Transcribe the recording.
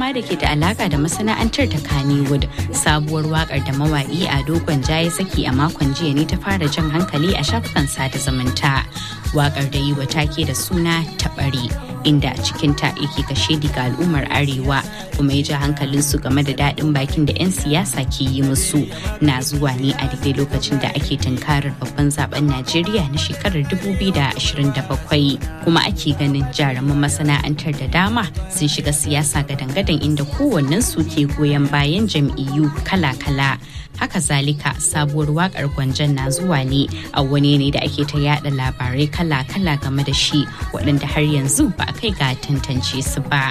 dama da ke da alaka da masana'antar ta Kannywood. Sabuwar wakar da mawaƙi a dogon ya saki a makon jiya ne ta fara jan hankali a shafukan sada zumunta. Wakar da yi wa take da suna taɓari. inda a cikinta yake kashe ga al'ummar arewa kuma ya ji hankalinsu game da daɗin bakin da 'yan siyasa ke yi musu na zuwa ne a daidai lokacin da ake tunkarar babban zaben najeriya na shekarar 2027 kuma ake ganin jaruman masana'antar da dama sun shiga siyasa gadan-gadan inda kowannensu ke goyon bayan jam'iyyu kala-kala haka zalika sabuwar wakar gwanjan na zuwa ne a wani ne da ake ta yada labarai kala-kala game da shi waɗanda har yanzu ba a kai ga tantance su ba